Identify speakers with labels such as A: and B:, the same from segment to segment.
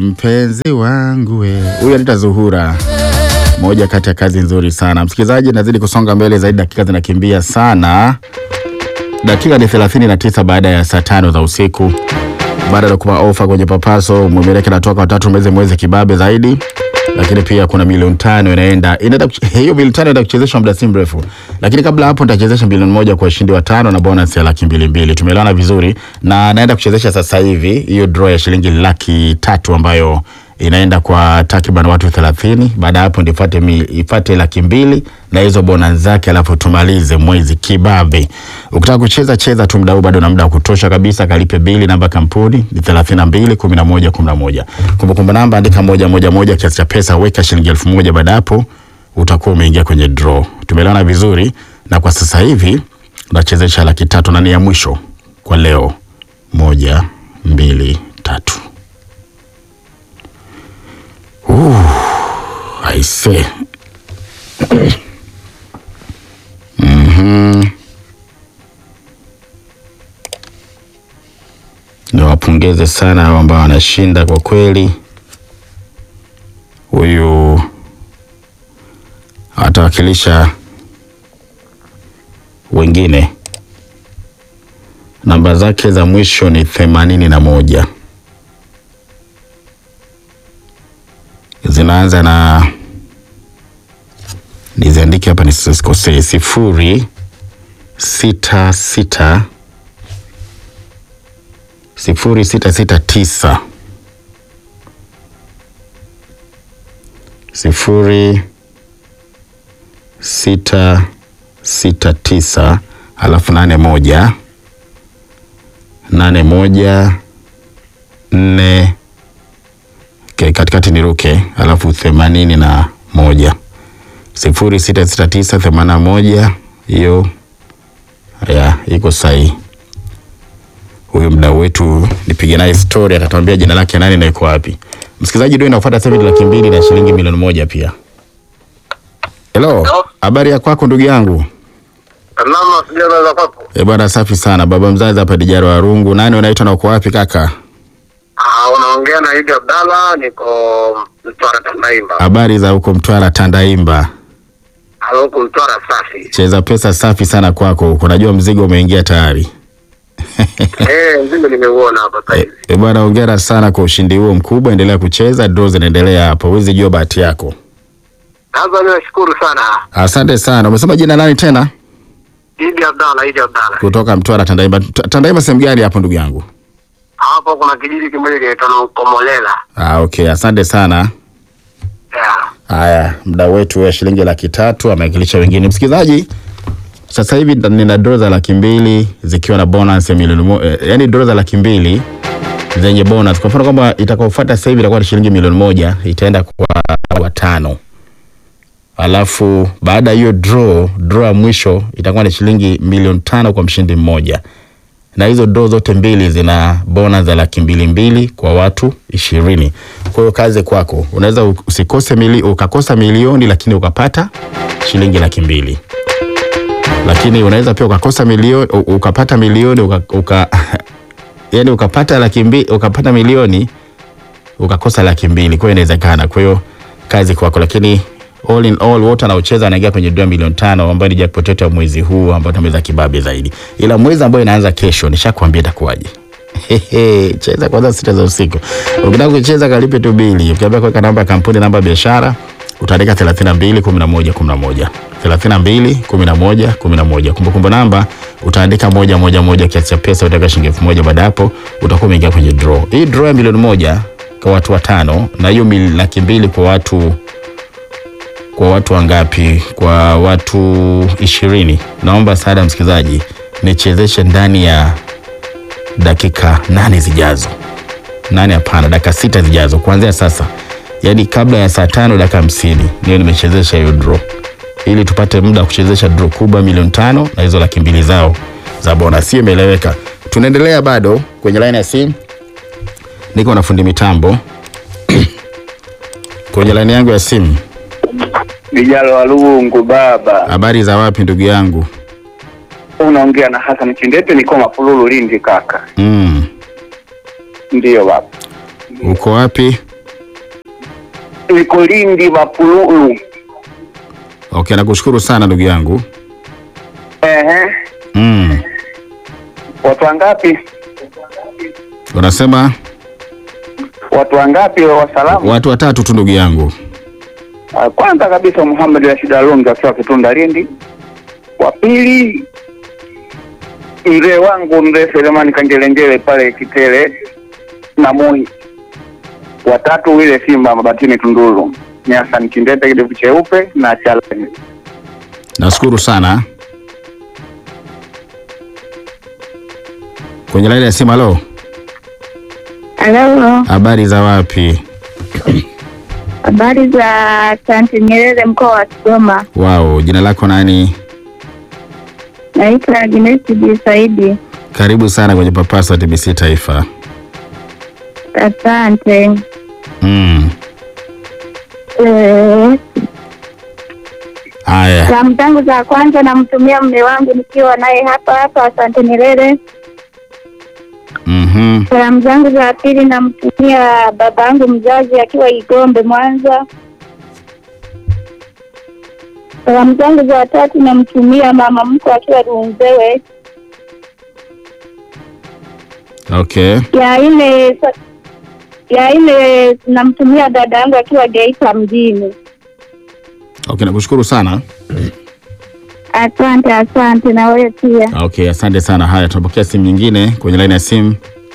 A: mpenzi wangu we. Huyu anaitwa Zuhura, moja kati ya kazi nzuri sana. Msikilizaji, nazidi kusonga mbele zaidi, dakika zinakimbia sana. Dakika ni 39 baada ya saa tano za usiku. Baada ya kupa ofa kwenye papaso, mwimeleke natoka watatu mwezi mwezi kibabe zaidi, lakini pia kuna milioni tano inaenda inaenda kuch- hiyo milioni tano inaenda kuchezeshwa muda si mrefu, lakini kabla hapo nitachezesha milioni moja kwa washindi watano na bonus ya laki mbili mbili. Tumeelewana vizuri, na naenda kuchezesha sasa hivi hiyo draw ya shilingi laki tatu ambayo inaenda kwa takriban watu 30. Baada ya hapo ndio ifuate mi- ifuate laki mbili na hizo bonus zake, alafu tumalize mwezi kibabe. Ukitaka kucheza cheza tu, muda huu bado na muda wa kutosha kabisa. Kalipe bili, namba ya kampuni ni 32 11 11. Kumbukumbu namba andika moja moja moja, kiasi cha pesa weka shilingi elfu moja. Baada ya hapo utakuwa umeingia kwenye draw. Tumeelewana vizuri, na kwa sasa hivi nachezesha laki tatu na ni ya mwisho kwa leo. Moja, mbili, tatu. Aise. Mhm. Niwapongeze sana hao ambao wanashinda kwa kweli. Huyu atawakilisha wengine. Namba zake za mwisho ni themanini na moja. Zinaanza na niziandike hapa nisikosee, sifuri sita sita sifuri sita sita tisa sifuri sita sita tisa alafu nane moja nane moja nne okay, katikati niruke alafu themanini na moja sifuri sita sita tisa themanini na moja hiyo ya iko sahihi. Huyu mdau wetu nipige naye story, atatuambia jina lake nani na iko wapi. Msikilizaji, ndio inafuata sasa hivi laki mbili na shilingi milioni moja pia. Hello, habari ya kwako ndugu yangu?
B: Salama sijana za kwako.
A: E bwana, safi sana. Baba mzazi hapa Dijaro wa Rungu. Nani unaitwa na uko wapi kaka?
B: Ah, unaongea na Idi Abdalla, niko Mtwara Tandaimba.
A: Habari za huko Mtwara Tandaimba.
B: Huku Mtwara safi.
A: Cheza pesa safi sana kwako huko. Najua mzigo umeingia tayari.
B: Eh, mzigo nimeuona hapa sasa
A: E,
B: hivi.
A: e bwana, hongera sana kwa ushindi huo mkubwa. Endelea kucheza, draw zinaendelea hapo. Huwezi jua bahati yako.
B: Sasa ninashukuru sana.
A: Asante sana. Umesema jina nani tena?
B: Idi Abdalla, Idi Abdalla.
A: Kutoka Mtwara Tandaimba. T- Tandaimba sehemu gani hapo ndugu yangu?
B: Hapo kuna kijiji kimoja kinaitwa Komolela.
A: Ah, okay. Asante sana.
B: Yeah.
A: Haya, mda wetu ya shilingi laki tatu amewakilisha wengine. Msikilizaji, sasa hivi nda- nina draw za laki mbili zikiwa na bonus ya milioni mo, eh, yani draw za laki mbili zenye bonus. Kwa mfano kwamba itakaofuata sasa hivi itakuwa ni shilingi milioni moja itaenda kwa watano, alafu baada ya hiyo draw, draw ya mwisho itakuwa ni shilingi milioni tano kwa mshindi mmoja na hizo doo zote mbili zina bona za laki mbili mbili kwa watu ishirini. Kwa hiyo kazi kwako, unaweza u- usikose mili, ukakosa milioni lakini ukapata shilingi laki mbili, lakini unaweza pia ukakosa milioni u- ukapata milioni uka, uka, yani ukapata laki mbili ukapata milioni ukakosa laki mbili. Kwa hiyo inawezekana. Kwa hiyo kazi kwako, lakini all in all wote wanaocheza wanaingia kwenye dola milioni tano ambayo ni jackpot yetu ya mwezi huu ambao tumeweza kibabe zaidi, ila mwezi ambao inaanza kesho nishakwambia itakuwaje. Hehe, cheza kwanza sita za usiku. Ukitaka kucheza kalipe tu bili. Ukiambia kuweka namba ya kampuni, namba ya biashara, utaandika 32 11 11. 32 11 11. Kumbukumbu namba utaandika moja moja moja, kiasi cha pesa utaweka shilingi elfu moja. Baada ya hapo utakuwa umeingia kwenye draw. Hii draw ya milioni moja kwa watu watano na hiyo mil- laki mbili kwa watu kwa watu wangapi? Kwa watu ishirini. Naomba sada msikilizaji, nichezeshe ndani ya dakika nane zijazo. Nane hapana, dakika sita zijazo kuanzia sasa, yaani kabla ya saa tano dakika hamsini niyo nimechezesha hiyo draw, ili tupate muda wa kuchezesha draw kubwa milioni tano na hizo laki mbili zao za bonus. Hiyo imeeleweka. Tunaendelea bado kwenye line ya simu, niko na fundi mitambo kwenye line yangu ya simu.
C: Vijalo wa Lungu baba,
A: Habari za wapi ndugu yangu?
C: unaongea na Hassan Chindete, niko Mafululu Lindi kaka.
A: Mm.
C: Ndiyo baba,
A: Uko wapi?
C: niko Lindi Mapululu.
A: Okay, nakushukuru sana ndugu yangu.
C: Ehe,
A: Mm.
C: watu wangapi?
A: Unasema
C: Watu wangapi wa salamu?
A: watu watatu tu ndugu yangu.
C: Ah, Kwanza kabisa Muhammad Rashid Alonga akiwa Kitunda Lindi. Wa pili mzee wangu mzee Selemani Kangelengele pale Kitele na Moi. Watatu wile Simba Mabatini Tunduru. Ni Hassan Kindete kidevu cheupe na Chalani.
A: Nashukuru sana. Kwenye laini ya simu, halo.
D: Halo,
A: Habari za wapi?
D: habari za Asante Nyerere, mkoa wa Kigoma.
A: Wao, jina lako nani?
D: Naitwa Agnes B Saidi.
A: Karibu sana kwenye Papaso wa TBC Taifa.
D: Asante.
A: Mm.
D: Eh,
A: Haya.
D: Salamu zangu za kwanza namtumia mume wangu nikiwa naye hapa hapa Asante Nyerere.
A: Mhm.
D: Salamu zangu za pili namtumia baba yangu mzazi akiwa Igombe, Mwanza. Salamu zangu za tatu namtumia mama mkwe akiwa Runzewe.
A: Okay.
D: ya ile ya ile namtumia dada yangu akiwa Geita mjini.
A: Okay, nakushukuru sana.
D: Asante, asante na wewe pia.
A: Okay, asante sana. Haya, tunapokea simu nyingine kwenye laini ya simu.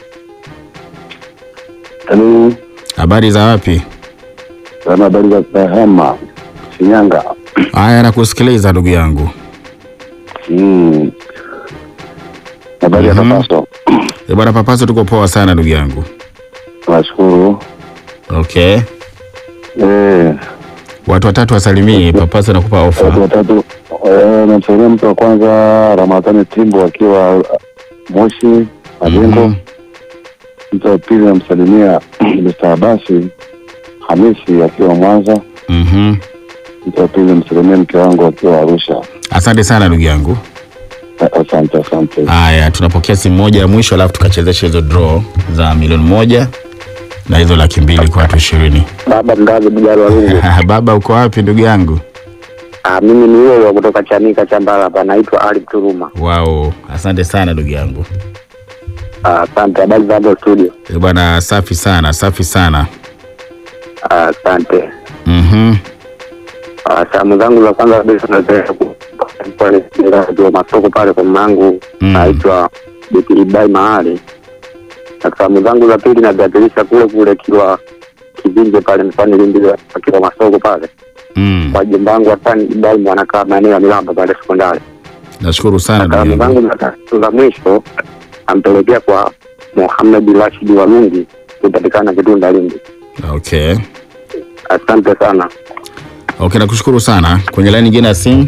E: Halo,
A: Habari za wapi?
E: sana habari za Kahama, Shinyanga.
A: Haya, nakusikiliza ndugu yangu.
E: Mm. Habari ya
A: Mhm.
E: Papaso.
A: Eh, bwana Papaso, tuko poa sana ndugu yangu.
E: Nashukuru.
A: Okay.
E: Eh,
A: Watu watatu wasalimie. Papaso nakupa
E: watu
A: ofa.
E: watatu. Eh, namsalimia mtu wa kwanza Ramadhani Timbo akiwa uh, Moshi Majengo.
A: Mhm.
E: Mtu wa pili namsalimia Mr. Abasi Hamisi akiwa Mwanza.
A: Mhm.
E: Mtu wa pili namsalimia mke wangu akiwa Arusha.
A: Asante sana ndugu yangu.
E: Eh, Asante, asante.
A: Haya, tunapokea simu moja ya mwisho, alafu tukachezesha hizo draw za milioni moja na hizo laki mbili kwa watu ishirini.
C: Baba mgazi Bujalo Walungu.
A: Baba, uko wapi ndugu yangu?
C: Ah, mimi ni yule wa kutoka Chanika Chambala hapa naitwa Ali Turuma.
A: Wao, asante sana ndugu yangu.
C: Ah, Asante, habari za hapo studio.
A: Eh, Bwana, safi sana, safi sana.
C: Ah, Asante.
A: Mhm.
C: Ah, Salamu zangu za kwanza kabisa napenda ku- pale ndio masoko pale kwa mamangu
A: Mm.
C: naitwa Biti Ibai Mahali. Na salamu zangu za pili naziakilisha kule kule kiwa Kivinje pale mfani Lindi akiwa masoko pale
A: Mm.
C: kwa jumba wangu Hasani Ibai mwanakaa maeneo ya Milamba pale sekondari.
A: Nashukuru sana ndugu
C: Salamu
A: yangu.
C: zangu za tatu za mwisho ampelekea kwa Mohamed Rashid Walungi kupatikana Kitunda Lindi.
A: Okay.
C: Asante sana.
A: Okay, nakushukuru sana. Kwenye laini nyingine ya simu.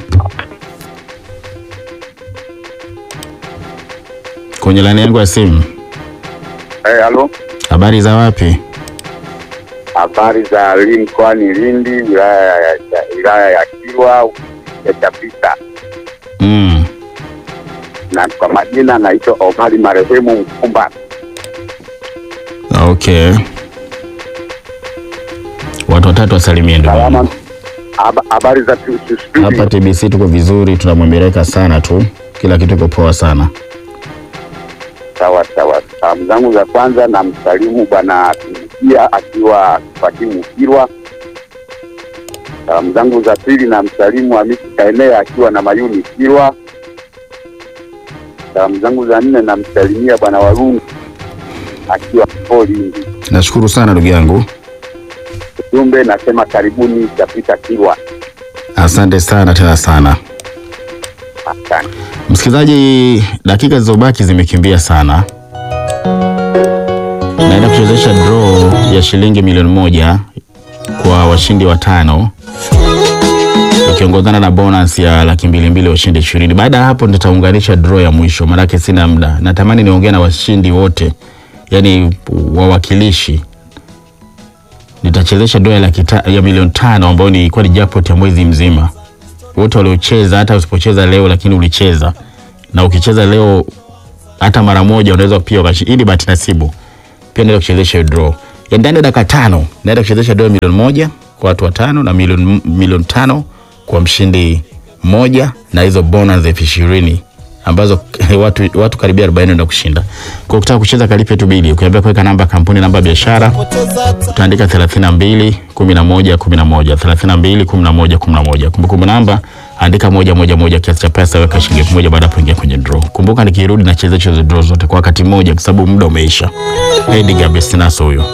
A: Kwenye laini yangu ya simu.
B: Eh, halo.
A: Habari za wapi?
B: Habari za Lindi mkoani Lindi, wilaya ya ya- wilaya ya Kilwa ya Chapita,
A: Mm.
B: na kwa majina naitwa Omari marehemu Mkumba.
A: Okay. Watu watatu wasalimie ndugu
B: Salama.
A: yangu.
B: Haba- Habari za tu- tu- studio.
A: Hapa TBC tuko vizuri, tunamwemeleka sana tu, kila kitu kiko poa sana.
B: Sawa sawa. Salamu zangu za kwanza na msalimu bwana Tumikia akiwa Fakimu Kilwa. Salamu zangu za pili na msalimu Hamisi Kaenea akiwa na Mayuni Kilwa. Salamu zangu za nne na msalimia bwana Warungu akiwa Polindi.
A: Nashukuru sana ndugu yangu,
B: Ujumbe nasema karibuni Chapita Kilwa.
A: asante sana tena sana.
B: Asante.
A: Msikilizaji, dakika zilizobaki zimekimbia sana. Naenda kuchezesha draw ya shilingi milioni moja kwa washindi watano ikiongozana na bonus ya laki mbili mbili washindi ishirini. Baada ya hapo nitaunganisha draw ya mwisho, maanake sina muda. Natamani niongee na washindi wote, yani wawakilishi. Nitachezesha draw ya laki ta, ya milioni tano ambayo ni ilikuwa ni jackpot ya mwezi mzima wote waliocheza, hata usipocheza leo lakini ulicheza, na ukicheza leo hata mara moja unaweza pia ukashi. Hii ni bahati nasibu, pia naenda kuchezesha hiyo draw ya ndani ya dakika tano. Naenda kuchezesha draw ya milioni moja kwa kwa watu watano na milioni milioni tano kwa mshindi mmoja na hizo bonus elfu ishirini ambazo watu, watu karibia 40 ndio kushinda. Kwa ukitaka kucheza kalipe tu bili. Ukiambia kuweka namba ya kampuni, namba ya biashara, utaandika 32 11 11 32 11 11. Kumbukumbu namba andika moja moja moja, kiasi cha pesa weka shilingi elfu moja baada ya kuingia kwenye draw. Kumbuka nikirudi nacheza hizo draw zote kwa wakati mmoja, kwa sababu muda umeisha. Hedi Gabestinaso huyo.